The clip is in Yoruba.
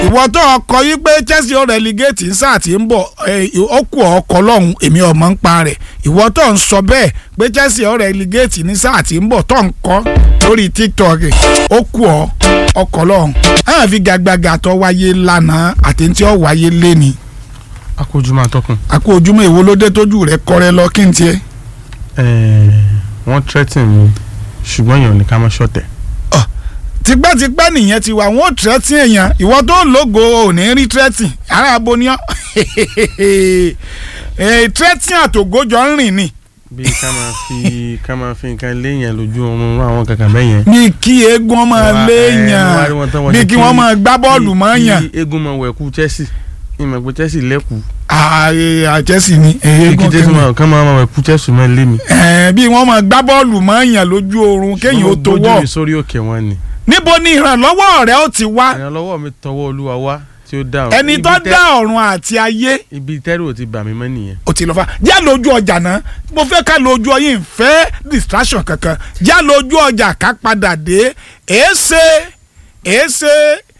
ìwọ tó ọkọ yí pé Chelsea ó relegate ń sáà tí ń bọ̀ ó kù ọkọ lọ́hùn èmi ọmọ ń pa rẹ̀ ìwọ tó ń sọ bẹ́ẹ̀ pé Chelsea ó relegate ní sáà tí ń bọ̀ tó ń kọ́ lórí TikTok ó kù ọ ọkọ lọ́hùn àwọn fi gàgbàgà tó wáyé lánàá àti tí ó wáyé léni. akójúmọ́ àtọkùn. àkó ojúmọ́ èwo ló dé tójú rẹ̀ kọ́rẹ́ lọ kí n tiẹ̀. wọ́n threaten mi ṣùgbọ́n èèyàn ní ká má ṣọ̀tẹ̀. tipẹ́tipẹ́ nìyẹn ti wà wọ́n tírẹ́tì èèyàn ìwọ tó lógo ò ní rí tírẹ́tì ara aboniyan tírẹ́tì àtògójọ ń rìn ni. bí ká máa fi ká máa fi nǹkan léèyàn lójú oorun àwọn kankan bẹ́ẹ̀ yẹn. bí kí eégún máa léèyàn bí kí wọ́n máa gbá bọ́ọ̀lù mọ́ yàn. kí eégún máa wẹ̀kú Chelsea ìmọ̀ pé Chelsea lẹ́kù. ààyè Chelsea ni eégún kí Chelsea máa kán máa wẹ̀kú Chelsea máa lé mi. bí wọ́n máa gbá bọ́ọ̀lù mọ́ yàn lójú oorun kéèyàn ó tó wọ̀. gbójú mi sórí òkè wọn ni. níbo ni ìrànlọ́wọ́ rẹ ó ti wá. ìrànlọ́wọ́ mi tọwọ́ Olúwa wá tí ó dá ọ̀run. ẹni tó dá ọ̀run àti ayé. ibi tẹ́rù ò ti bà mí mọ́ nìyẹn. o ti lọ fa já lójú ọjà náà mo fẹ́ ká lójú ọyìn fẹ́ distraction kankan já lójú ọjà ká padà dé èéṣe èéṣe